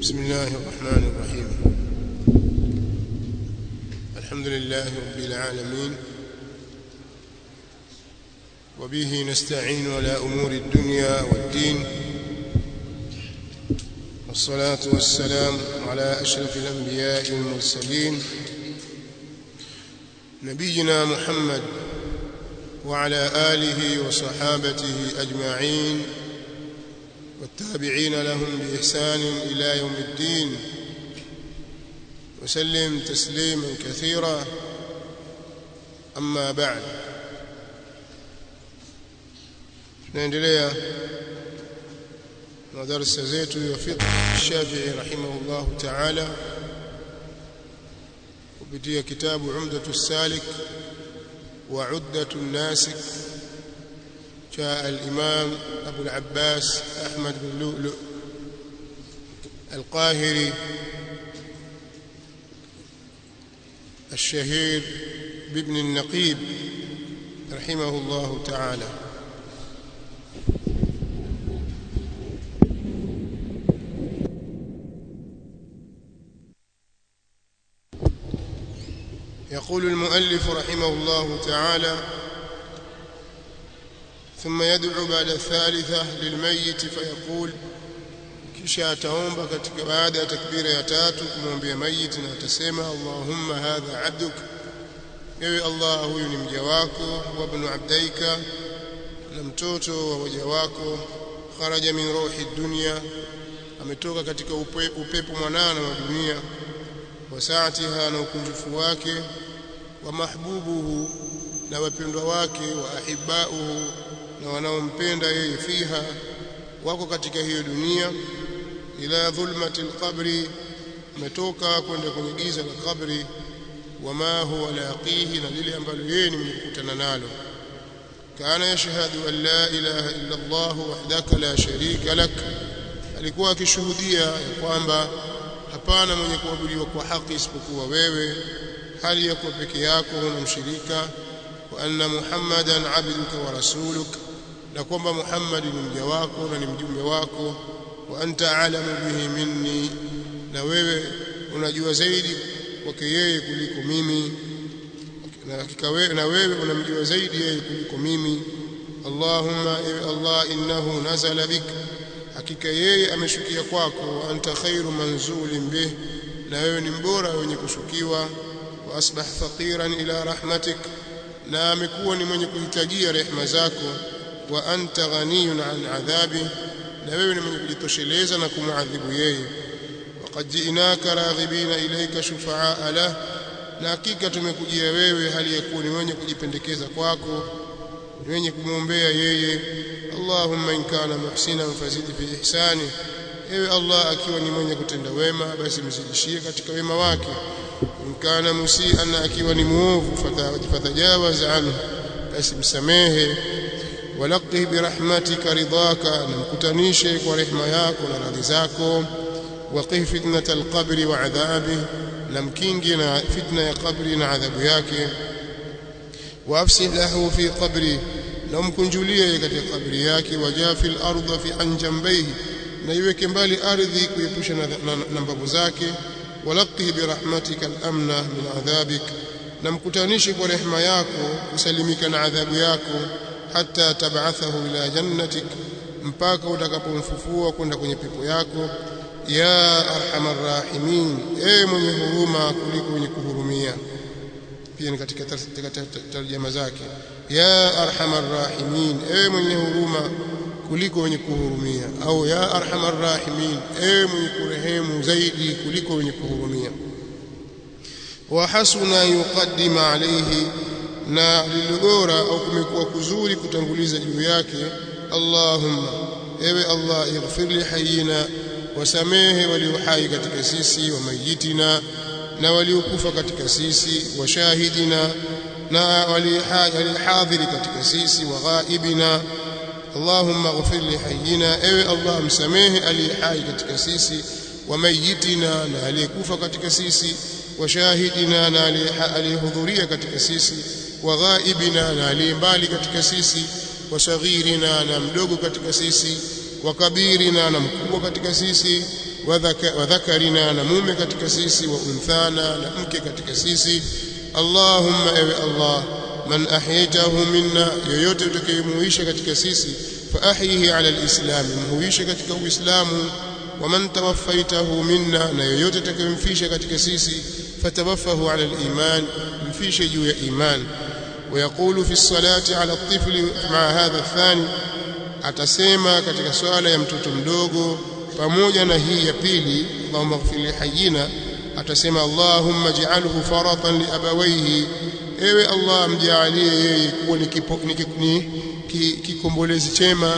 بسم الله الرحمن الرحيم الحمد لله رب العالمين وبه نستعين على أمور الدنيا والدين والصلاة والسلام على أشرف الأنبياء والمرسلين نبينا محمد وعلى آله وصحابته أجمعين والتابعين لهم بإحسان إلى يوم الدين وسلم تسليما كثيرا أما بعد tunaendelea na darasa zetu ya fiqh Shafi'i rahimahullahu ta'ala kupitia kitabu Umdatu Salik wa Uddatu Nasik cha al-Imam Abu al-Abbas Ahmad bin Lu'lu' القاهري الشهير بابن النقيب رحمه الله تعالى يقول المؤلف رحمه الله تعالى ثم يدعو بعد الثالثة للميت فيقول kisha ataomba katika baada ya takbira ya tatu kumwambia mayiti na atasema Allahumma hadha abduk ewe Allah huyu ni mja wako wa ibn abdaika na mtoto wa waja wako kharaja min ruhi dunya ametoka katika upe, upepo mwanana wa dunia wa saatiha na ukunjufu wake wa mahbubuhu na wapendwa wake wa ahibauhu na wanaompenda yeye fiha wako katika hiyo dunia ila dhulmati alqabri ametoka kwenda kwenye giza la kabri wama huwa laqihi na lile ambalo yeye ni mkutana nalo kana yashhadu an la ilaha illa Allah wahdaka la sharika lak alikuwa akishuhudia ya kwamba hapana mwenye kuabudiwa kwa haki isipokuwa wewe hali ya kuwa peke yako huna mshirika wa anna muhammadan abduka wa rasuluk na kwamba muhammad ni mja wako na ni mjumbe wako wa anta alamu bihi minni na wewe unajua zaidi kwake yeye kuliko mimi na hakika wewe na wewe unamjua zaidi yeye kuliko mimi Allahumma ewe Allah innahu nazala bik hakika yeye ameshukia kwako wa anta khairu manzulin bih na wewe ni mbora wenye kushukiwa wa asbah faqiran ila rahmatik na amekuwa ni mwenye kuhitajia rehema zako wa anta ghaniyun an adhabi na wewe ni mwenye kujitosheleza na kumwadhibu yeye waqad ji'naka raghibina ilayka shufaa lah na hakika tumekujia wewe hali ya kuwa ni mwenye kujipendekeza kwako ni mwenye kumwombea yeye Allahumma in kana muhsinan fazidi fi ihsani ewe Allah akiwa ni mwenye kutenda wema basi mzidishie katika wema wake in kana musian akiwa ni muovu fatajawaz anhu basi msamehe walaqih birahmatika ridaka na mkutanishe kwa rehema yako na radhi zako waqih fitnata alqabri wa adhabi na mkingi na fitna ya qabri na adhabu yake waafsih lahu fi qabri na mkunjulie katika kabri yake wajafi al-ardha fi an jambayhi na iweke mbali ardhi kuepusha na mbavu zake walaqih birahmatika al-amna min adhabik na mkutanishe kwa rehema yako kusalimika na adhabu yako hata tab'athahu ila jannatik mpaka utakapomfufua kwenda kwenye pepo yako ya arhamar rahimin e mwenye huruma kuliko mwenye kuhurumia pia ni katika tarjama zake ya arhamar rahimin e mwenye huruma kuliko wenye kuhurumia au ya arhamar rahimin e mwenye kurehemu zaidi kuliko wenye kuhurumia wa hasuna yuqaddima alayhi na lilogora au kumekuwa kuzuri kutanguliza juu yake Allahumma ewe Allah ighfir li hayyina wasamehe walio hai katika sisi wa mayitina na waliokufa katika sisi wa shahidina na walihadhiri katika sisi wa ghaibina Allahumma ighfir li hayyina ewe Allah msamehe aliye hai katika sisi wa mayitina na aliyekufa katika sisi wa shahidina na aliyehudhuria katika sisi wa ghaibina na aliye mbali katika sisi wa saghirina na mdogo katika sisi wa kabirina na mkubwa katika sisi wadhakarina na mume katika sisi wa unthana na mke katika sisi Allahumma ewe Allah man ahyaytahu minna yoyote utakayemuisha katika sisi fa ahyihi ala alislam muisha katika uislamu wa man tawaffaitahu minna na yoyote utakayemfisha katika sisi fatawaffahu ala aliman mfishe juu ya iman ويقول في الصلاة على الطفل مع هذا الثاني atasema katika swala ya mtoto mdogo pamoja na hii ya pili Allahumma ighfir li hayyina atasema Allahumma ij'alhu faratan li abawayhi ewe Allah mjalie yeye kuwa ni kikombolezi chema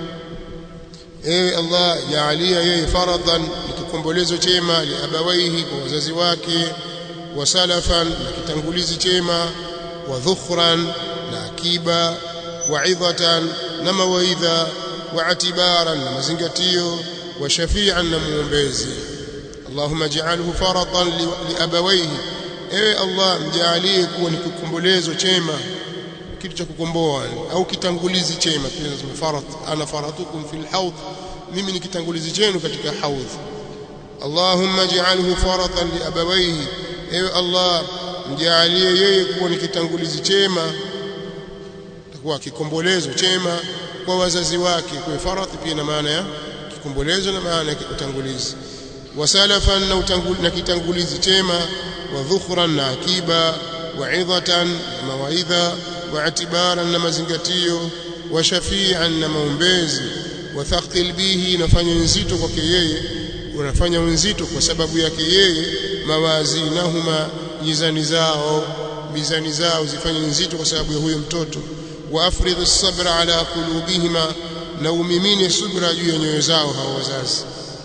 ewe Allah jaalia yeye faradan ni kikombolezo chema li abawayhi kwa wazazi wake wa salafan na kitangulizi chema wa dhukhran na akiba wa idhatan na mawaidha wa atibaran na mazingatio wa shafi'an na muombezi Allahumma ij'alhu faratan li abawayhi ewe Allah mjalie kuwa ni kikombolezo chema kitu cha kukomboa au kitangulizi chema tunasema farat ana faratukum fil hawd mimi ni kitangulizi chenu katika hawd Allahumma ij'alhu faratan li abawayhi ewe Allah mjalie yeye kuwa ni kitangulizi chema takuwa kikombolezo chema kwa wazazi wake kwa faradhi pia na maana ya kikombolezo na maana ya utangulizi wasalafan na, na kitangulizi chema wa dhukhran na akiba wa idhatan na mawaidha wa atibaran na mazingatio wa shafi'an na maombezi wa thaqil bihi nafanya nzito kwake yeye unafanya nzito kwa sababu yake yeye mawazinahuma mizani zao mizani zao zifanye nzito kwa sababu ya huyo mtoto wa afridhu sabra ala qulubihima na umimine subra juu ya nyoyo zao hao wazazi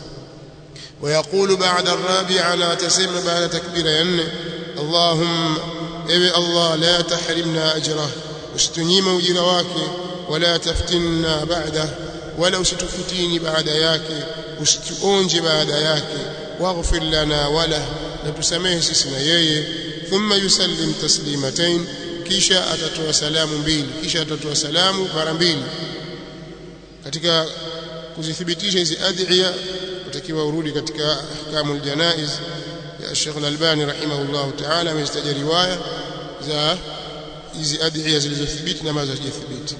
ويقول بعد الرابعة لا تسمى بعد تكبير ين اللهم اي الله لا تحرمنا أجره استنيم أجر واكي ولا تفتنا بعده ولا ستفتيني بعد ياكي استؤونج بعد ياكي واغفر لنا وله نتسميه سسنا يي ثم يسلم تسليمتين kisha atatoa salamu mbili kisha atatoa salamu mara mbili katika kuzithibitisha hizi adhiya utakiwa urudi katika ahkamul janaiz ya Sheikh Al-Albani rahimahullah ta'ala amezitaja riwaya za hizi adhiya zilizothibiti na ambazo hazijathibiti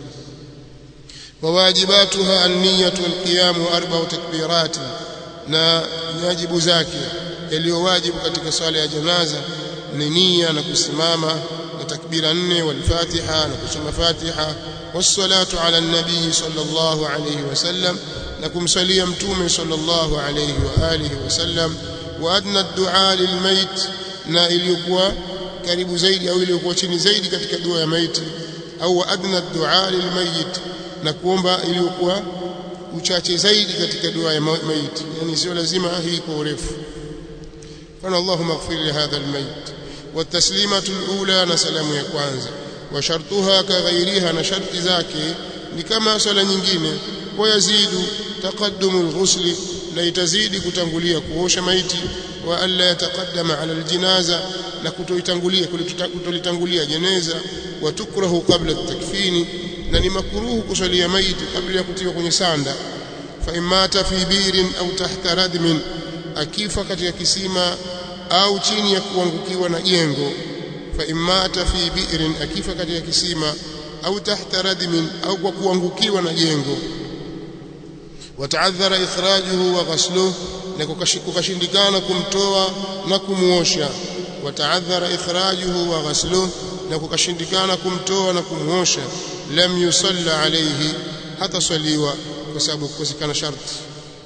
wawajibatuha an-niyyatu wal-qiyam wa arba'u takbirat na wajibu zake yaliyowajibu katika swala ya janaza ni nia na kusimama na takbira nne wal-fatiha na kusoma fatiha was-salatu ala an-nabii sallallahu alayhi wasallam na kumsalia mtume sallallahu alayhi wa alihi wasallam wa adna ad-du'a lil-mayt na iliyokuwa karibu zaidi au iliyokuwa chini zaidi katika dua ya maiti au adna ad-du'a lil-mayyit na kuomba iliyokuwa uchache zaidi katika dua ya maiti yani sio lazima hii kwa urefu fana Allahumma ighfir li hadha al-mayt والتسليمه الاولى na salamu ya kwanza wa shartuha ka ghairiha na sharti zake ni kama swala nyingine wayazidu taqaddumu al-ghusl na itazidi kutangulia kuosha maiti wa alla yataqaddama ala al-jinaza na kutoitangulia kutolitangulia jeneza wa tukrahu qabla at-takfini na ni makruhu kusalia maiti kabla ya kutiwa kwenye sanda fa imata fi birin au tahta radmin akifa katika kisima au chini ya kuangukiwa na jengo fa imata fi bi'rin akifa katika kisima au tahta radmin au kwa kuangukiwa na jengo wataadhara ikhrajuhu wa ghasluhu na kukashindikana kumtoa na kumuosha wataadhara ikhrajuhu wa ghasluhu na kukashindikana kumtoa na kumuosha lam yusalla alayhi hata swaliwa kwa sababu kukosekana sharti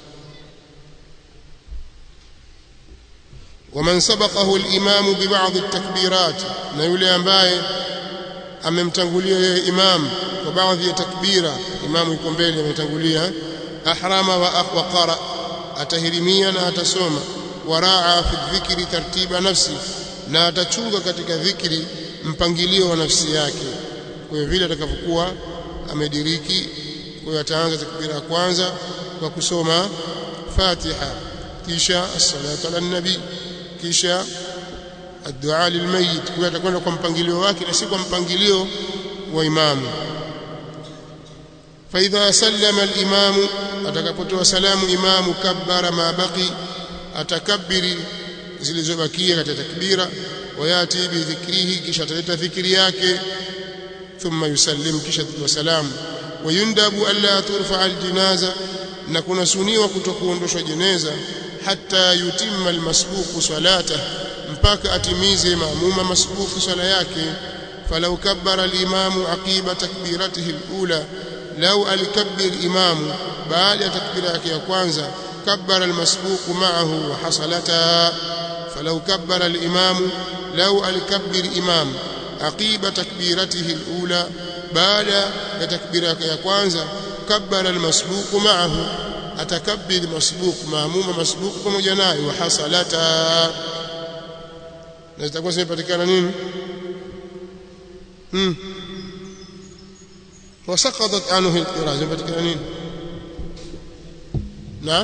ومن سبقه الإمام ببعض التكبيرات na yule ambaye amemtangulia yeye imam kwa baadhi ya takbira imamu yuko mbele ametangulia ahrama wa aqra atahirimia na atasoma waraa fi dhikri tartiba nafsi na atachunga katika dhikri mpangilio wa nafsi yake kwa hiyo vile atakavyokuwa amediriki kwa hiyo ataanza takbira ya kwanza kwa kusoma Fatiha kisha as-salatu ala nabi kisha الدعاء للميت kwa atakwenda kwa mpangilio wake na si kwa mpangilio wa imamu فاذا سلم الامام atakapotoa salamu imamu kabbara ma baqi atakabiri zilizobakia katika takbira wayati bidhikrihi kisha ataleta dhikri yake thumma yusallim kisha wasalamu wayundabu alla turfa aljinaza na kuna suniwa kutokuondoshwa jeneza hatta yutimma almasbuqu salata mpaka atimize maamuma masbuqu swala yake falau kabbara alimamu aqiba takbiratihi alula lau alikabbir imamu baada ya takbira yake ya kwanza kabbara almasbuqu ma'ahu wa hasalata falau kabbara alimamu lau alikabbir imamu aqiba takbiratihi alula baada ya takbira yake ya kwanza kabbara almasbuqu ma'ahu atakabbir masbuq maamuma masbuq pamoja naye wa hasalata na zitakuwa zimepatikana nini hmm wasaqadat anhu alqira zimepatikana nini na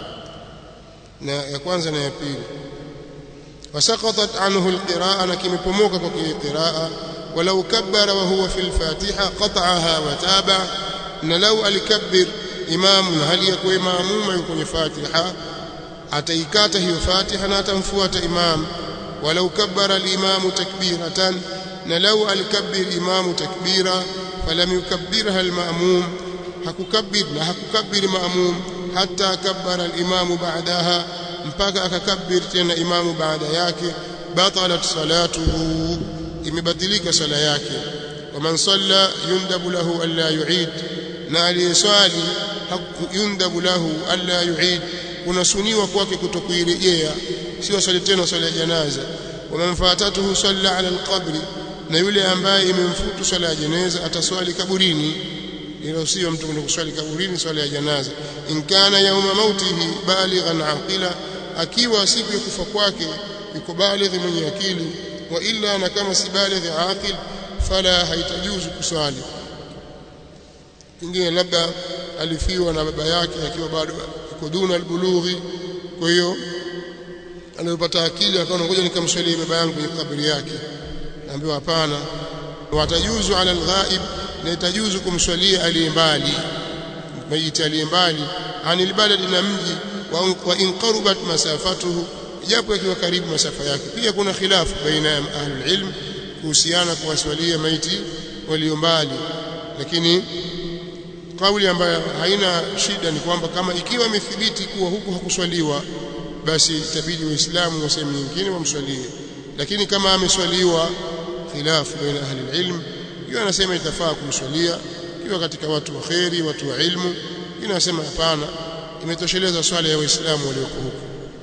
na ya kwanza na ya pili wasaqatat anhu alqiraa na kimepomoka kwa qiraa ولو كبر وهو في الفاتحة قطعها وتابع na lau alikabbir imamu hali ya kuwa maamuma yuko kwenye Fatiha ataikata hiyo Fatiha na atamfuata imam walau kabbara al-imamu takbiratan na lau alikabbir imamu takbira falam yukabbirha al-ma'mum hakukabbir na hakukabbir ma'mum hatta kabbara al-imamu ba'daha mpaka akakabbir tena imamu baada yake batalat salatuhu imebatilika sala yake waman salla yundabu lahu alla yu'id na aliyeswali yundabu lahu alla yu'id kunasuniwa kwake kutokuirejea sio swali tena swala ya janaza waman fatatuhu salla ala alqabri na yule ambaye imemfutu swala ya janaza ataswali kaburini ilo sio mtu kwenda kuswali kaburini swala ya janaza in kana yauma mautihi balighan aqila akiwa siku ya kufa kwake yuko balighi mwenye akili wa illa na kama si balighi aqil fala haitajuzu kuswali pengine labda alifiwa na baba yake akiwa bado yuko duna albulughi kwa hiyo alipopata akili akaona ngoja nikamswalie baba yangu kwenye kaburi yake naambiwa hapana watajuzu ala alghaib na itajuzu kumswalia aliye mbali maiti aliye mbali anil baladi na mji wa in qarubat masafatuhu japo ikiwa karibu masafa yake pia kuna khilafu baina ya ahlul ilm kuhusiana kuwaswalia maiti walio mbali lakini kauli ambayo haina shida ni kwamba kama ikiwa imethibiti kuwa huku hakuswaliwa basi itabidi waislamu wa sehemu nyingine wamswalie lakini kama ameswaliwa khilafu baina ahli ilm hiyo anasema itafaa kumswalia ikiwa katika watu wa kheri watu wa ilmu inasema hapana imetosheleza swala ya waislamu walioko huko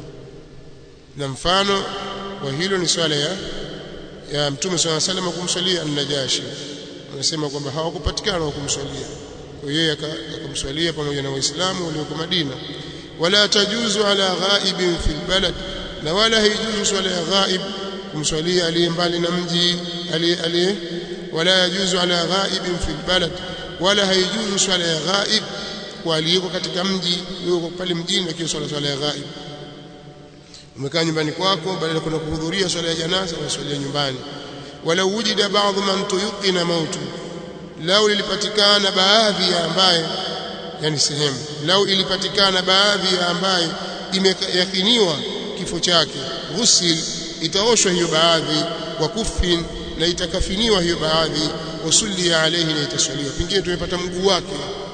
na mfano wa hilo ni swala ya ya mtume swalla sallam kumswalia an-najashi anasema kwamba hawakupatikana wa kumswalia kwa hiyo akamswalia pamoja na waislamu walioko Madina wala tajuzu ala ghaibin fil balad na wala haijuzu swala ya ghaib kumswalia aliye mbali na mji aliye wala yajuzu ala ghaibin fil balad wala haijuzu swala ya ghaib kwa aliyeko katika mji yuko pale mjini lakini swala swala ya ghaib umekaa nyumbani kwako badala ya kwenda kuhudhuria swala ya janaza unaswalia nyumbani wala wujida baadhi man tuyqina mautu lau lilipatikana baadhi ya ambaye yani sehemu lau ilipatikana baadhi ya ambaye imeyakiniwa kifo chake ghusil itaoshwa hiyo baadhi wa kufin na itakafiniwa hiyo baadhi usulli alayhi na itaswaliwa pengine tumepata mguu wake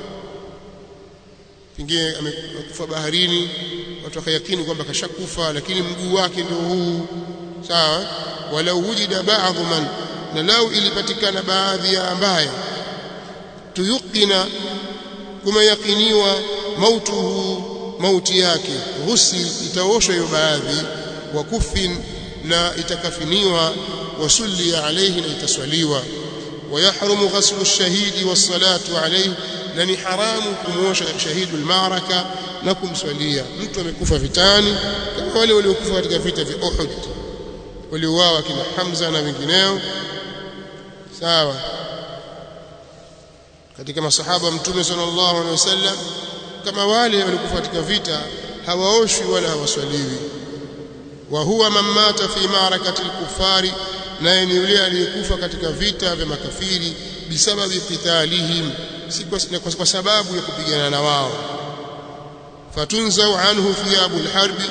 pengine amekufa baharini watu wakayakini kwamba kashakufa lakini mguu wake ndio huu sawa walau wujida baadhi man na lau ilipatikana baadhi ya ambaye tuyukina kumeyakiniwa mautuhu mauti yake ghusil itaoshwa hiyo baadhi wa kufin na itakafiniwa wasulli alayhi na itaswaliwa ويحرم غسل الشهيد والصلاة عليه na ni haramu kumuosha shahidu almaraka na kumswalia mtu amekufa vitani kama wale waliokufa katika vita vya Uhud waliouawa kina Hamza na wengineo sawa katika masahaba mtume sallallahu alaihi wasallam kama wale walikufa katika vita hawaoshwi wala hawaswaliwi wa huwa man mata fi ma'rakati al-kuffari naye ni yule aliyekufa katika vita vya makafiri bisababi qitalihim si kwa, kwa sababu ya kupigana na wao fatunzau anhu thiyabu alharbi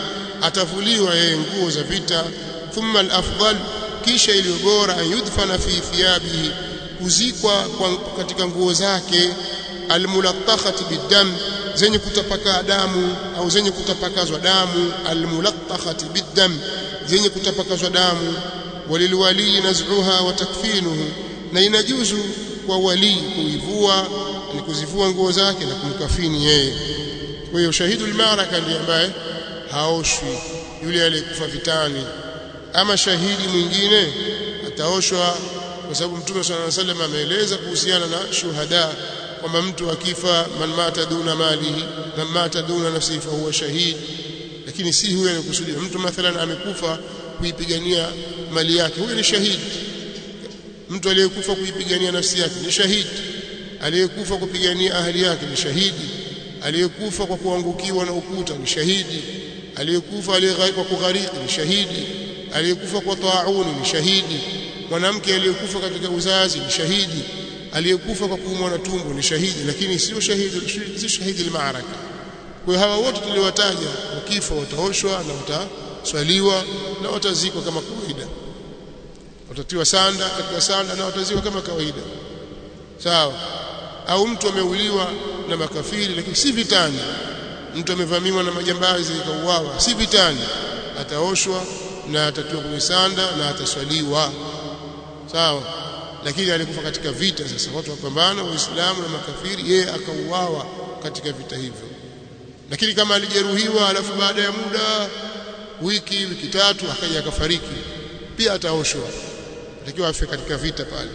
atavuliwa yeye nguo za vita thumma al-afdal kisha iliyo bora yudfana fi thiyabihi kuzikwa katika nguo zake almulattakhati bidam zenye kutapaka damu au zenye kutapakazwa damu almulattakhati bidam zenye kutapakazwa damu walilwali naz'uha wa takfinuhu na inajuzu kwa wali kuivua ni kuzivua nguo zake na kumkafini yeye kwa hiyo shahidul maraka ndiye ambaye haoshwi yule aliyekufa vitani ama shahidi mwingine ataoshwa kwa sababu mtume swalla alayhi wasallam ameeleza kuhusiana na shuhada kwamba mtu akifa man mata duna malihi man mata duna nafsihi fa huwa shahid lakini si huyo anakusudia mtu mathalan amekufa kuipigania mali yake huyo ni shahidi mtu aliyekufa kuipigania nafsi yake ni shahidi aliyekufa kupigania ahli yake ni shahidi aliyekufa kwa kuangukiwa na ukuta ni shahidi aliyekufa kwa kughariki ni shahidi aliyekufa kwa tauni ni shahidi mwanamke aliyekufa katika uzazi ni shahidi aliyekufa kwa kuumwa na tumbo ni shahidi lakini sio shahidi si shahidi al-ma'araka kwa hawa wote tuliwataja wakifa wataoshwa na wataswaliwa na watazikwa kama kawaida watatiwa sanda katika sanda na watazikwa kama kawaida sawa au mtu ameuliwa na makafiri lakini si vitani mtu amevamiwa na majambazi ikauawa si vitani ataoshwa na atatiwa kwenye sanda na ataswaliwa sawa lakini alikufa katika vita sasa watu wapambana waislamu na makafiri yeye akauawa katika vita hivyo lakini kama alijeruhiwa alafu baada ya muda wiki wiki tatu akaja akafariki pia ataoshwa atakiwa afe katika vita pale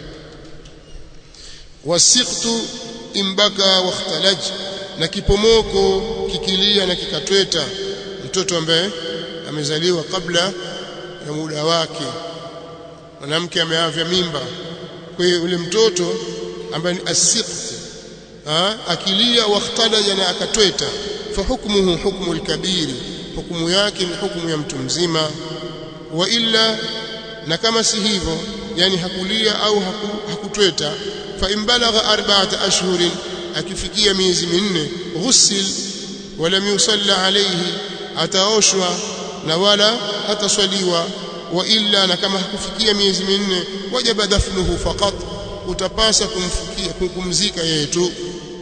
wasiqtu imbaka wakhtalaj na kipomoko kikilia na kikatweta mtoto ambaye amezaliwa kabla ya muda wake mwanamke ameavya mimba kwa hiyo yule mtoto ambaye ni asiqt akilia wakhtalaja na akatweta fa hukmuhu hukmu alkabiri hukumu yake ni hukumu ya mtu mzima wa illa na kama si hivyo yani hakulia au haku, hakutweta fa imbalagha arba'ata ashhurin akifikia miezi minne ghusil wala yusalla alayhi ataoshwa na wala hataswaliwa wa illa na kama hakufikia miezi minne wajaba dafnuhu faqat utapasa kumfikia kumzika yeye tu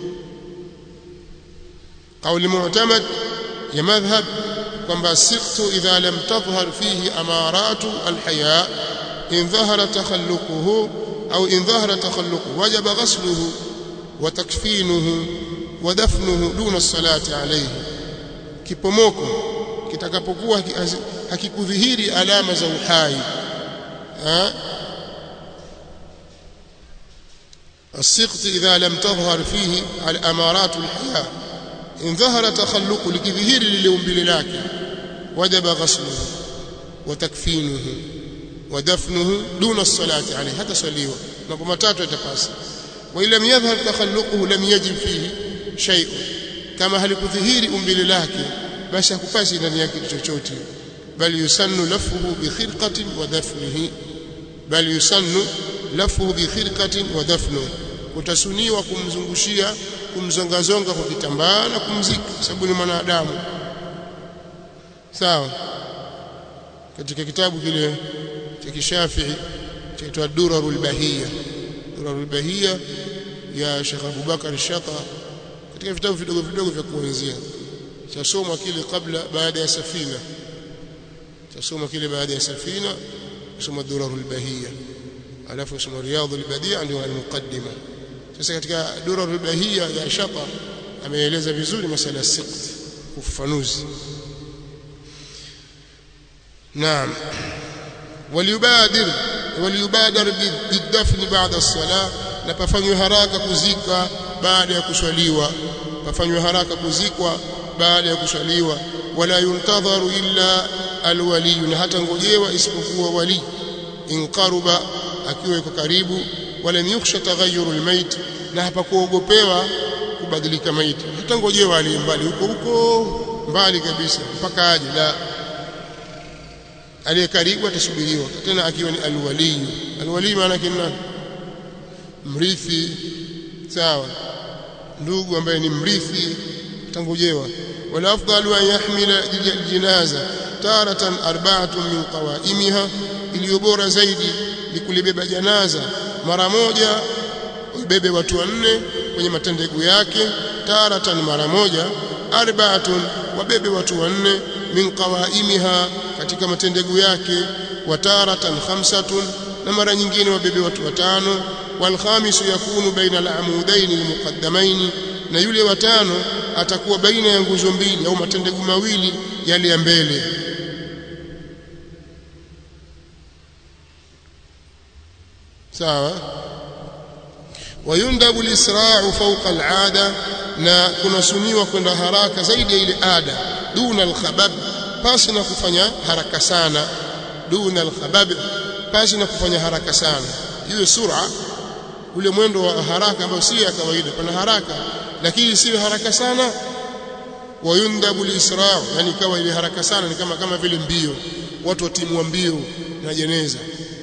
قول معتمد يا مذهب kwamba siqtu idha lam tadhhar fihi amaratu alhaya in dhahara takhalluquhu au in dhahara takhalluquhu wajaba ghasluhu wa takfinuhu wa dafnuhu duna salati alayhi kipomoko kitakapokuwa hakikudhihiri alama za uhai السقط إذا لم تظهر فيه الأمارات الحياة إن ظهر تخلق لكظهير للأنبل لك وجب غسله وتكفينه ودفنه دون الصلاة عليه هذا صليه نقوم تاتو يتقاس وإن لم يظهر تخلقه لم يجب فيه شيء كما هل كظهير أنبل لك بس hakupasi ndani yake chochote bali yusannu lafuhu bi khirqatin wa dafnihi bali yusannu lafuhu bi khirqatin wa dafnuhu utasuniwa kumzungushia kumzongazonga kwa kitambaa na kumzika sababu ni mwanadamu sawa katika kitabu kile cha kishafii chaitwa durarul bahia durarul bahia ya Sheikh Abubakar Shata katika vitabu vidogo vidogo vya kuanzia chasomwa kile kabla baada ya safina chasomwa kile baada ya safina kusoma durarul bahia alafu kusoma riyadul badia ndio al-muqaddima sasa katika durarul bahia ya Shata ameeleza vizuri masala ya siqt ufafanuzi naam waliyubadir waliyubadar bidafni baada as-salah na pafanywe haraka kuzika baada ya kuswaliwa pafanywe haraka kuzikwa baada ya kuswaliwa wala yuntadharu illa alwali na hata ngojewa isipokuwa wali inqaruba akiwa yuko karibu wala yukhsha taghayyuru almayt na hapakuogopewa kubadilika maiti hata ngojewa ali mbali huko huko mbali kabisa mpaka aje la aliye karibu atasubiriwa tena akiwa ni alwali alwali maana yake nani mrithi sawa ndugu ambaye ni mrithi tangojewa والافضل ان يحمل الجنازه تاره اربعه من قوائمها iliyobora zaidi ni kulibeba janaza mara moja ubebe watu wanne kwenye matendegu yake taratan mara moja arba'atun wabebe watu wanne min qawaimiha katika matendegu yake wa taratan khamsatun na mara nyingine wabebe watu watano wal khamisu yakunu baina al-amudaini al-muqaddamaini na yule watano atakuwa baina ya nguzo mbili au matendegu mawili yale ya mbele sawa wayundabu lisra'u fawqa al'ada na kunasuniwa kwenda haraka zaidi ya ile ada duna alkhabab pasi na kufanya haraka sana duna alkhabab pasi na kufanya haraka sana iwe sura ule mwendo wa haraka ambao si ya kawaida pana haraka lakini si haraka sana wayundabu lisra'u yani kawa ile haraka sana ni kama kama vile mbio watu watimua mbio na jeneza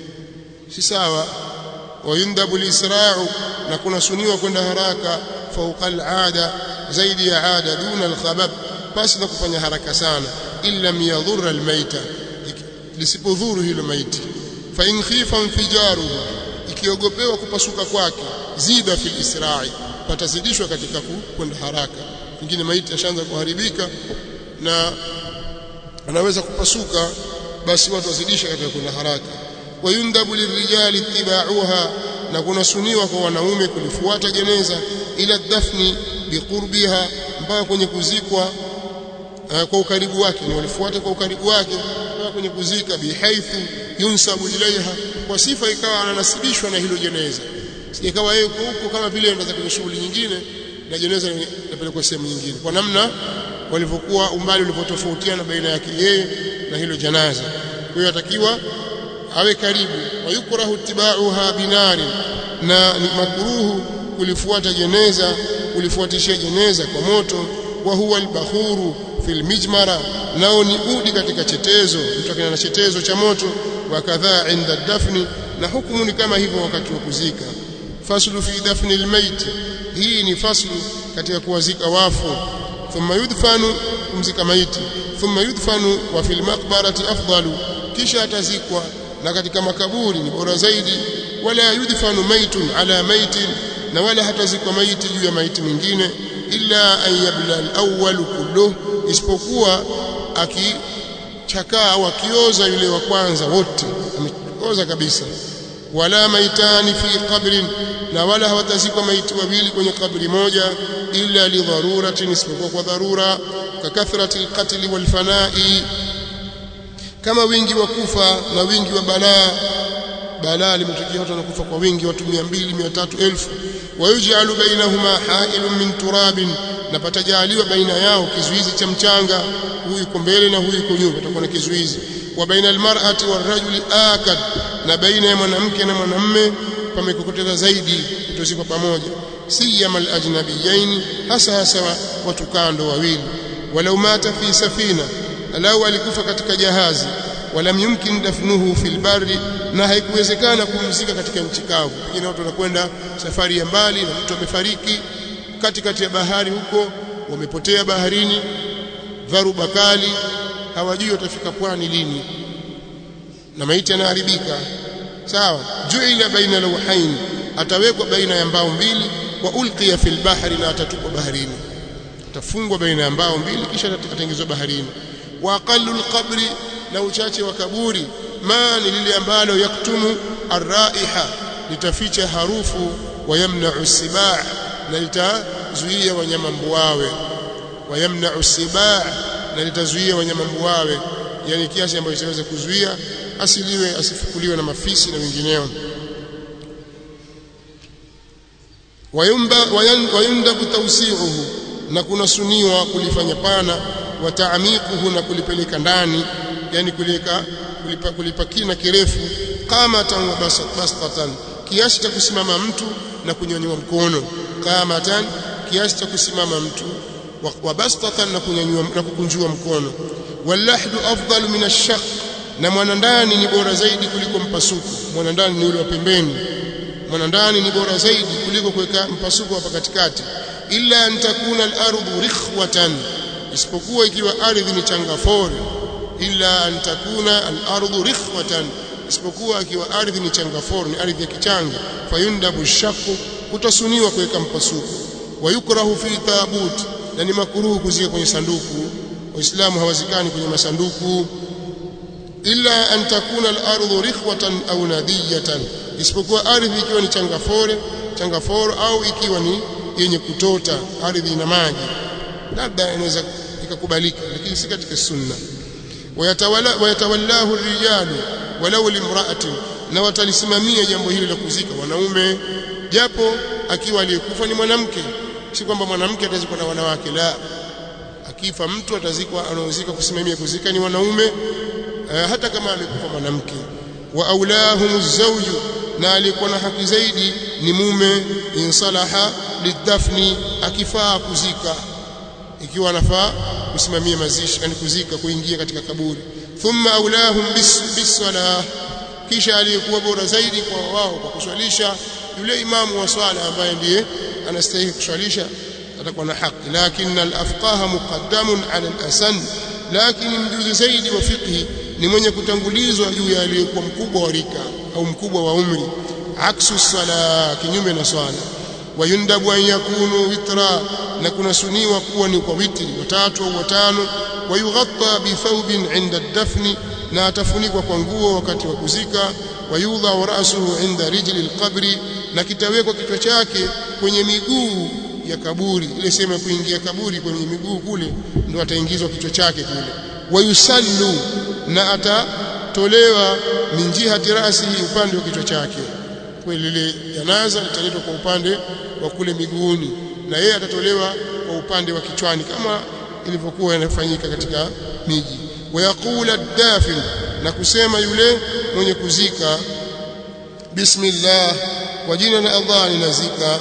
si sawa wayundabu lisra'u na kunasuniwa kwenda haraka fauqa al'ada zaidi ya ada duna alkhabab basi na kufanya haraka sana illa yadhurra almaita lisipodhuru hilo maiti fa in khifa infijaruhu ikiogopewa kupasuka kwake zida fil isra'i patazidishwa katika kwenda haraka pengine maiti ashaanza kuharibika na anaweza kupasuka basi watu wazidisha katika kwenda haraka wayundabu lirijali ittiba'uha na kunasuniwa kwa wanaume kulifuata jeneza ila dafni biqurbiha mpaka kwenye kuzikwa uh, kwa ukaribu wake ni walifuata kwa ukaribu wake mpaka kwenye kuzika bihaithu yunsabu ilaiha kwa sifa ikawa ananasibishwa na hilo jeneza sijakawa yeye huko kama vile anaanza kwenye shughuli nyingine na jeneza linapelekwa sehemu nyingine kwa namna walivyokuwa umbali ulivyotofautiana baina yake yeye na hilo janaza kwa hiyo atakiwa awe karibu wayukrahu tibauha binari na ni makruhu kulifuata jeneza kulifuatishia jeneza kwa moto wa huwa albakhuru fil mijmara nao ni udi katika chetezo mtu akina na chetezo cha moto wa kadhaa inda dafni na hukumu ni kama hivyo wakati wa kuzika faslu fi dafni almayt hii ni faslu katika kuwazika wafu thumma yudfanu kumzika maiti thumma yudfanu wa fil maqbarati afdalu kisha atazikwa na katika makaburi ni bora zaidi wala yudfanu maitun ala maitin na wala hatazikwa maiti juu ya maiti mwingine illa an yabla al-awwal kulluh isipokuwa akichakaa au akioza yule wa kwanza wote ameoza kabisa wala maitani fi qabrin na wala hawatazikwa maiti wawili kwenye kabri moja illa li dharuratin isipokuwa kwa dharura kakathrati al-qatl wal fana'i kama wingi wa kufa na wingi wa balaa balaa limetokea watu wanakufa kwa wingi watu 200 300 elfu wayuj'alu bainahuma ha'ilun min turabin na patajaliwa baina yao kizuizi cha mchanga huyu yuko mbele na huyu yuko nyuma patakuwa na kizuizi wa baina almar'ati warajuli akad na baina ya mwanamke na mwanamme pamekokoteza zaidi kutozikwa pamoja siyama alajnabiyain hasa hasa watu kando wawili walau mata fi safina alau alikufa katika jahazi walam yumkin dafnuhu fil barri na haikuwezekana kumzika katika nchi kavu pengine watu wanakwenda safari ya mbali na mtu amefariki katikati ya bahari huko wamepotea baharini dharuba kali hawajui watafika pwani lini na maiti yanaharibika sawa juila baina lawhain atawekwa baina ya mbao mbili wa ulqiya fil bahri na atatupwa baharini atafungwa baina ya mbao mbili kisha ataingizwa baharini wa aqallu alqabri na uchache wa kaburi ma ni lile ambalo yaktumu arraiha litaficha harufu wa yamna'u sibaa na litazuia wanyama mbuawe wa yamna'u sibaa na litazuia wanyama mbuawe yani kiasi ambacho itaweza kuzuia asiliwe asifukuliwe na mafisi na wengineo wayundabu tawsi'uhu na kunasuniwa kulifanya pana wa ta'miquhu na kulipeleka ndani yani kulika kulipa, kulipa kina kirefu qamatan wa bastatan kiasi cha kusimama mtu na kunyanyua mkono qamatan kiasi cha kusimama mtu wa bastatan na kunyanyua na kukunjua mkono walahdu afdalu min ash-shaq na mwanandani ni bora zaidi kuliko mpasuko mwanandani ni ule wa pembeni mwanandani ni bora zaidi kuliko kuweka mpasuko hapa katikati illa an takuna al-ardu rikhwatan isipokuwa ikiwa ardhi ni changafore illa an takuna al-ardu rikhwatan isipokuwa ikiwa ardhi ni changafore ni ardhi ya kichanga fayundabu shaqu utasuniwa kuweka mpasuko wayukrahu fi tabut na ni makruhu kuzika kwenye sanduku waislamu hawazikani kwenye masanduku illa an takuna al-ardu rikhwatan au nadiyatan isipokuwa ardhi ikiwa ni changafore changafore au ikiwa ni yenye kutota ardhi ina maji labda inaweza ikakubalika lakini si katika sunna wayatawala wayatawallahu rijalu walau limra'atin na watalisimamia jambo hili la kuzika wanaume japo akiwa aliyekufa ni mwanamke si kwamba mwanamke atazikwa na wanawake la akifa mtu atazikwa anaozika kusimamia kuzika ni wanaume eh, hata kama amekufa mwanamke wa aulahum zawju na alikuwa na haki zaidi ni mume insalaha lidafni akifaa kuzika ikiwa anafaa kusimamia mazishi yani kuzika kuingia katika kaburi thumma aulahum bis bisalah kisha aliyekuwa bora zaidi kwa wao kwa kuswalisha yule imamu wa swala ambaye ndiye anastahili kuswalisha atakuwa na haki lakini al-afqaha muqaddamun ala al-asan lakini mjuzi zaidi wa fiqhi ni mwenye kutangulizwa juu ya aliyekuwa mkubwa wa rika au mkubwa wa umri aksu sala kinyume na swala wayundabu an yakunu witra na kunasuniwa kuwa ni kwa witri watatu au watano wayughatta bi thawbin inda dafni na atafunikwa kwa nguo wakati wa kuzika wayudha ra'suhu inda rijli alqabri na kitawekwa kichwa chake kwenye miguu ya kaburi ile sema kuingia kaburi kwenye miguu kule ndio ataingizwa kichwa chake kule wayusallu na atatolewa min jihati rasihi upande wa kichwa chake kwa lile janaza litaletwa kwa upande wa kule miguuni na yeye atatolewa kwa upande wa kichwani kama ilivyokuwa inafanyika katika miji wayaqula ad-dafin na kusema yule mwenye kuzika bismillah kwa jina la Allah ninazika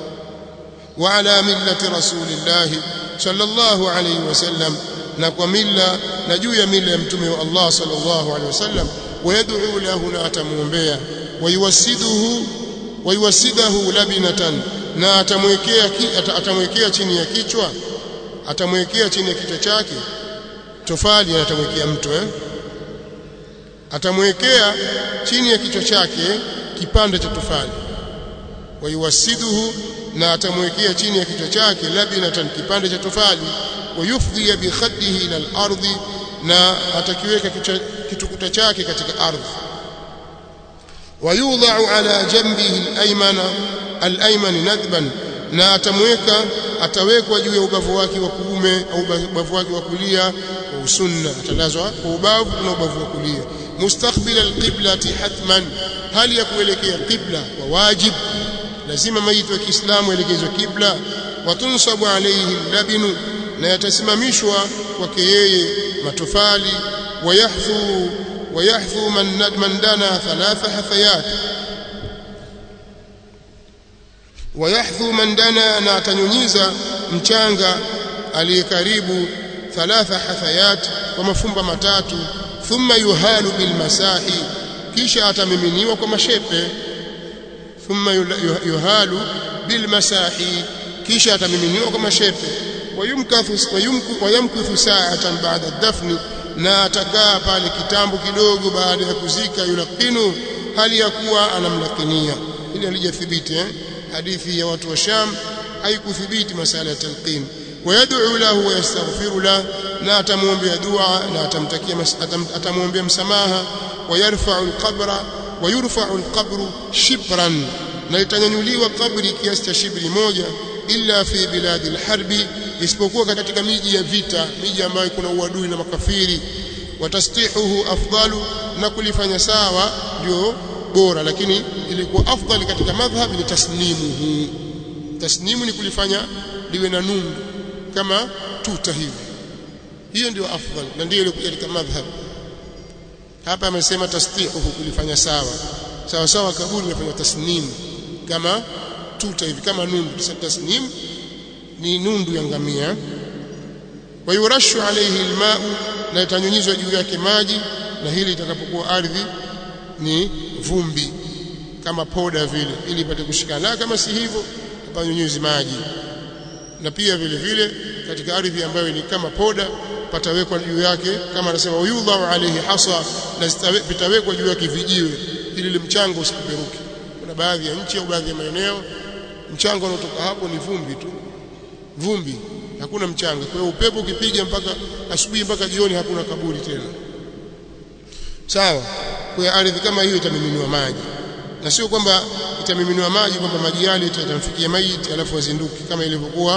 wa ala millati rasulillah sallallahu alayhi wasallam na kwa mila na juu ya mila ya mtume wa Allah sallallahu alayhi wasallam wayad'u lahu na atamuombea wayuwasiduhu wayuwasidahu labinatan na atamwekea atamwekea chini ya kichwa atamwekea chini ya kichwa chake tofali na atamwekea mtu eh atamwekea chini ya kichwa chake kipande cha tofali wayuwasiduhu na atamwekea chini ya kichwa chake labinatan kipande cha tofali wayufdhi bi khaddihi ila al-ardi na atakiweka kitukuta chake katika ardhi wayudha'u ala jambihi al-aymana al-ayman nadban na atamweka atawekwa juu ya ubavu wake wa kuume au ubavu wake wa kulia kwa usunna atalazwa kwa ubavu na ubavu wa kulia mustaqbil alqiblati hatman hali ya kuelekea qibla wa wajib lazima maiti wa Kiislamu elekezwe kibla watunsabu alayhi labinu na yatasimamishwa kwake yeye matofali wayahdhu wayahdhu man man dana thalatha hathayat wayahdhu man dana na atanyunyiza mchanga aliyekaribu thalatha hathayat kwa mafumba matatu thumma yuhalu bil masahi kisha atamiminiwa kwa mashepe thumma yuhalu bil masahi kisha atamiminiwa kwa mashepe wayumkathu wayumku wayamkuthu sa'atan ba'da dafni na atakaa pale kitambo kidogo baada ya kuzika yulaqinu hali ya kuwa anamlakinia ili alijathibiti eh? hadithi ya watu wa Sham haikuthibiti masala ya talqin ويدعو له ويستغفر له na atamwombea dua na atamtakia atamwombea msamaha ويرفع القبر ويرفع القبر شبرا na itanyanyuliwa kabri kiasi cha shibri moja illa fi biladi alharbi isipokuwa katika miji ya vita miji ambayo kuna uadui na makafiri watastihuhu afdalu na kulifanya sawa ndio bora lakini ilikuwa afdali katika madhhab ni tasnimuhu tasnimu ni kulifanya liwe na nundu kama tuta hivi hiyo ndio afdal na ndio ilikuwa katika madhhab hapa amesema tastihuhu kulifanya sawa sawa sawa kaburi inafanya tasnimu kama tuta hivi kama nundu tasnim ni nundu ya ngamia wayurashu alayhi alma'u na itanyunyizwa juu yake maji na hili itakapokuwa ardhi ni vumbi kama poda vile ili ipate kushikana kama si hivyo hapanyunyizi maji na pia vile vile katika ardhi ambayo ni kama poda patawekwa juu yake kama anasema yudha alayhi hasa na vitawekwa juu yake vijiwe ili ile mchanga usipeperuke kuna baadhi ya nchi au baadhi ya maeneo mchanga unaotoka hapo ni vumbi tu vumbi hakuna mchanga kwa hiyo upepo ukipiga mpaka asubuhi mpaka jioni hakuna kaburi tena sawa kwa ardhi kama hiyo itamiminiwa maji na sio kwamba itamiminiwa maji kwamba maji yale yatamfikia maiti alafu azinduki kama ilivyokuwa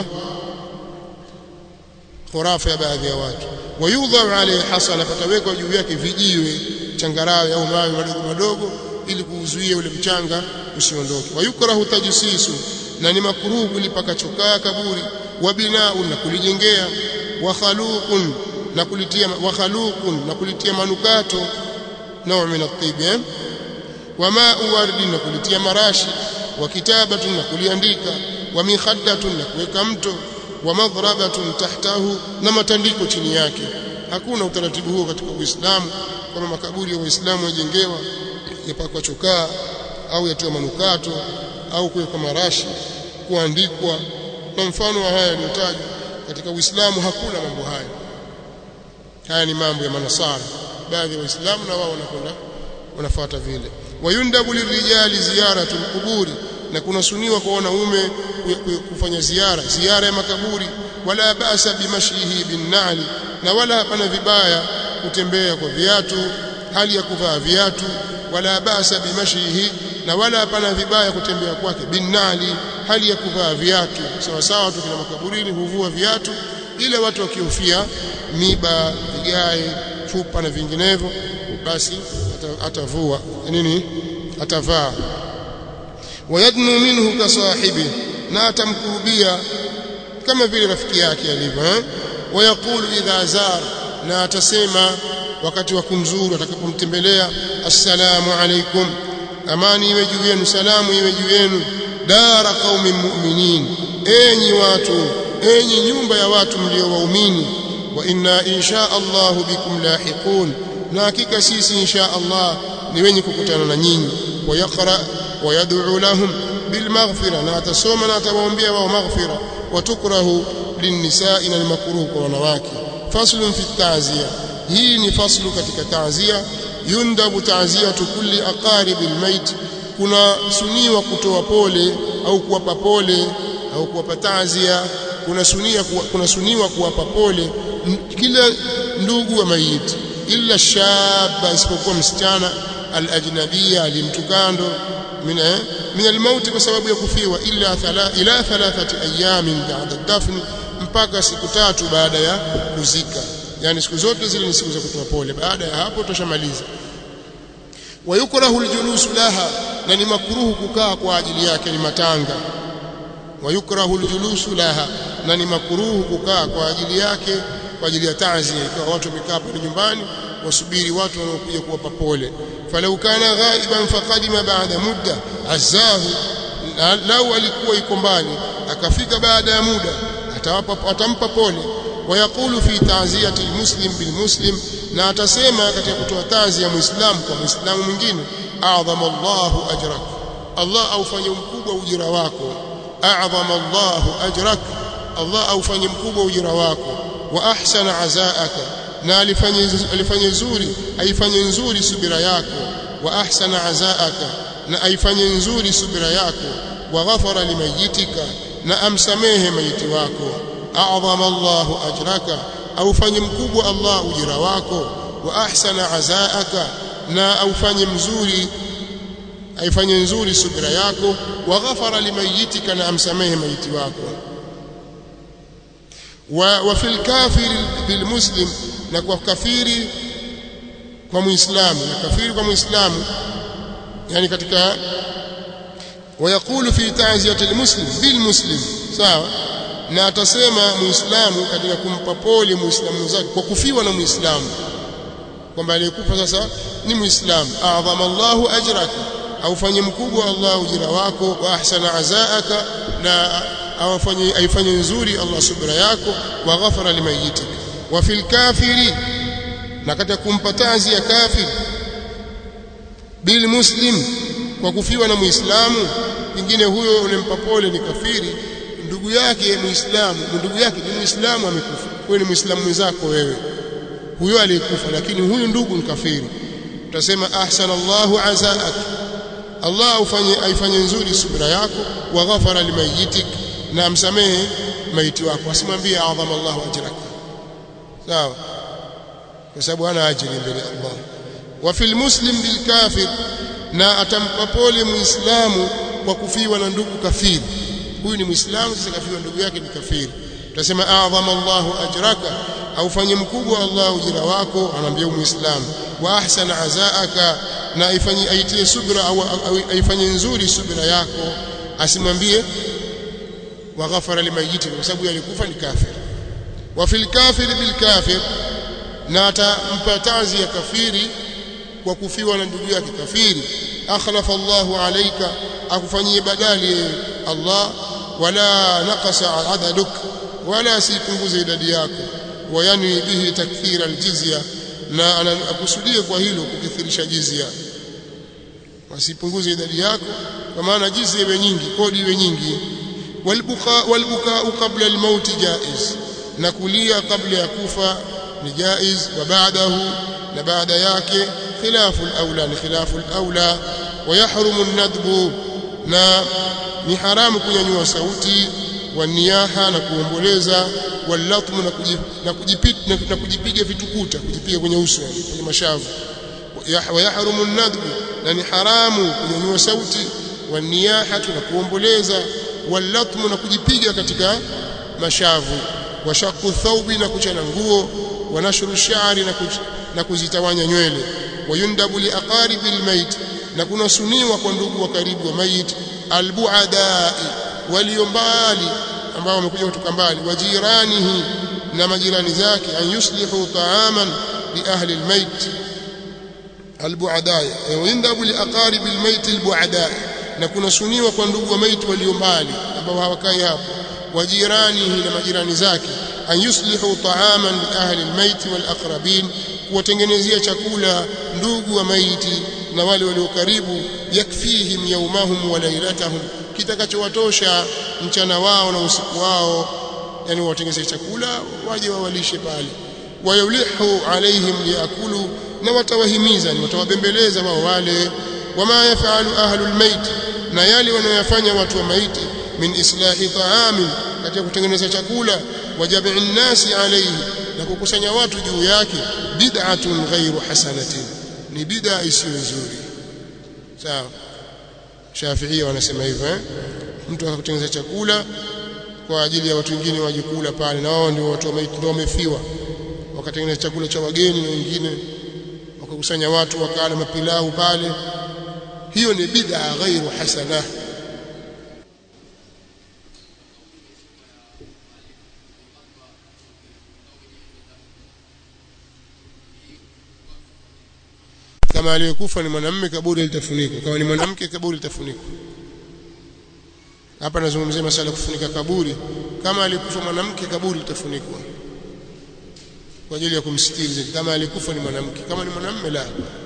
khurafa ya baadhi ya watu wayudha alayhi hasana patawekwa juu yake vijiwe changarawe au mawe madogo madogo ili kuuzuia ule mchanga usiondoke wayukrahu tajsisu na ni makruhu kulipaka chokaa kaburi wa binaun na kulijengea wa khaluqun na kulitia wa khaluqun na kulitia manukato nao min at-tib eh? wa ma'u wardin na kulitia marashi wa kitabatun na kuliandika wa mikhaddatun na kuweka mto wa madhrabatun tahtahu na matandiko chini yake hakuna utaratibu huo katika Uislamu kama makaburi ya Waislamu yajengewa yapakwa chokaa au yatiwa manukato au kuwekwa marashi kuandikwa na mfano wa haya yaliyotajwa katika Uislamu hakuna mambo haya haya ni mambo ya manasara baadhi ya waislamu na wao wanakwenda wanafuata vile wayundabu lirijali ziyaratul quburi na kunasuniwa kwa wanaume kufanya ziara ziara ya makaburi wala basa bimashihi binnali na wala hapana vibaya kutembea kwa viatu hali ya kuvaa viatu wala basa bimashihi na wala hapana vibaya kutembea kwake binnali hali ya kuvaa viatu sawa sawa tu kina makaburini huvua viatu ile watu wakihofia miba vigae chupa na vinginevyo basi atavua nini atavaa wayadnu minhu kasahibi na atamkurubia kama vile rafiki yake alivyo eh wayaqulu idha zar na atasema wakati wa kumzuru atakapomtembelea assalamu alaikum amani iwe juu yenu salamu iwe juu yenu dara qaumin mu'minin enyi watu enyi nyumba ya watu mlio waumini wa inna insha Allah bikum lahiqun na hakika sisi insha Allah ni wenye kukutana na nyinyi wayaqra wayad'u lahum bilmaghfira na atasoma na atawaombea wao maghfira watukrahu linnisa'i na makruh kwa wanawake faslun fi ta'ziya hii ni faslu katika ta'ziya yundabu ta'ziyatu kulli aqarib almayt kuna suniwa kutoa pole au kuwapa pole au kuwapa ta'ziya kuna sunia kuna suniwa kuwapa pole kila ndugu wa maiti illa shaba isipokuwa msichana alajnabia alimtukando min min almaut kwa sababu ya kufiwa illa thala ila thalathati ayamin ba'da dafn mpaka siku tatu baada ya kuzika yani siku zote zile ni siku za kutoa pole baada ya hapo tushamaliza wayukrahu aljulusu laha na ni makruhu kukaa kwa ajili yake ni matanga wayukrahu aljulusu laha na ni makruhu kukaa kwa ajili yake kwa ajili ya taazia ikiwa watu wamekaa pale nyumbani wasubiri watu wanaokuja kuwapa pole falau kana ghaiban faqadima ba'da mudda azahu lau alikuwa yuko mbali akafika baada ya muda atawapa atampa pole wayaqulu fi ta'ziyati almuslim bilmuslim na atasema katika kutoa tazi ya muislamu kwa muislamu mwingine a'zama Allahu ajrak Allah aufanye mkubwa ujira wako a'zama Allahu ajrak Allah aufanye mkubwa ujira wako wa ahsana azaaka na alifanye alifanye nzuri aifanye nzuri subira yako wa ahsana azaaka na aifanye nzuri subira yako wa ghafara limayitika na amsamehe maiti wako a'zama Allahu ajraka aufanye mkubwa Allah ujira wako wa ahsana azaaka na aufanye mzuri aifanye nzuri subira yako wa ghafara limayitika na amsamehe maiti wako wa, wa fil kafir bil muslim na kwa kafiri kwa muislamu na kafiri kwa muislamu yani katika wayakulu fi ta'ziyati almuslim bilmuslim sawa na atasema muislamu katika kumpa pole muislamu mwenzake kwa kufiwa na muislamu kwamba aliyekufa sasa ni muislamu a'zama Allahu ajraka au fanye mkubwa Allah ujira wako wa ahsana azaaka na awafanye aifanye nzuri Allah subra yako wa ghafara limayitik wa fil kafiri na katika kumpa tazi ya kafir bil muslim kwa kufiwa na muislamu pengine huyo unempa pole ni kafiri ndugu yake muislamu ndugu yake ni muislamu amekufa wewe ni muislamu mwenzako wewe huyo aliyekufa lakini huyu ndugu ni kafiri utasema ahsanallahu azaak Allah ufanye aifanye nzuri subira yako wa ghafara limayitik na amsamehe maiti wako asimwambie adhama Allahu ajrak sawa kwa sababu ana ajiri mbele Allah wa fil muslim bil kafir na atampa pole muislamu kwa kufiwa na ndugu kafiri huyu ni muislamu sasa kafiwa ndugu yake ni kafiri tutasema adhama Allahu ajraka au fanye mkubwa Allah ujira wako anamwambia muislamu wa ahsana azaaka na ifanye aitie subra au aifanye nzuri subra yako asimwambie wa ghafara limayiti kwa sababu alikufa ni kafir wa fil kafir bil kafir na atampa tazi ya kafiri kwa kufiwa na ndugu yake kafiri akhlafa Allahu alayka akufanyie badali Allah wala naqasa adaduk wala sipunguze idadi yako wayani bihi takthira aljizya na anakusudia kwa hilo kukithirisha jizya wasipunguze idadi yako kwa maana jizya iwe nyingi kodi iwe nyingi walbuka walbuka qabla almaut jaiz na kulia kabla ya kufa ni jaiz wa baadahu na baada yake khilafu alawla ni khilafu alawla ويحرم الندب na ni haramu kunyanyua sauti waniyaha na kuomboleza walatmu na na kujipiga na kujipiga vitukuta kujipiga kwenye uso kwenye mashavu wayahrumu an-nadb na ni haramu kunyanyua sauti waniyaha na kuomboleza walatmu na kujipiga katika mashavu washaku thawbi na kuchana nguo wanashuru shari na na kuzitawanya nywele wayundabu liaqaribil mayt na kunasuniwa kwa ndugu wa karibu wa mayit albuadai walio mbali ambao wamekuja kutoka mbali wajiranihi na majirani zake an yuslihu taaman li ahli almayt albuadai wayundabu liaqarib almayt albuadai na kunasuniwa kwa ndugu wa mayit walio mbali ambao hawakai hapo wajiranihi na majirani zake an yuslihu taaman li ahli almayt walaqrabin kuwatengenezea chakula ndugu wa maiti na wale walio karibu yakfihim yaumahum wa lailatahum kitakachowatosha mchana wao na usiku wao yani watengeneze chakula waje wawalishe pale wayulihu alaihim liakulu na watawahimiza ni watawabembeleza wao wale wama yafalu ahlul mait na yale wanayofanya watu wa maiti min islahi taamin katika kutengeneza chakula wajabii nnasi alayhi na kukusanya watu juu yake bid'atun ghairu hasanatin ni bid'a isiyo nzuri sawa Shafi'i wanasema hivyo eh mtu akakutengeneza chakula kwa ajili ya watu wengine waje kula pale na wao ndio watu ndio wamefiwa wakatengeneza chakula cha wageni na wengine wakakusanya watu wakala mapilau pale hiyo ni bid'a ghairu hasana kama aliyekufa ni mwanamume kaburi litafunikwa kama ni mwanamke kaburi litafunikwa hapa nazungumzia masala kufunika kaburi kama alikufa mwanamke kaburi litafunikwa kwa ajili ya kumstiri kama alikufa ni mwanamke kama ni mwanamume la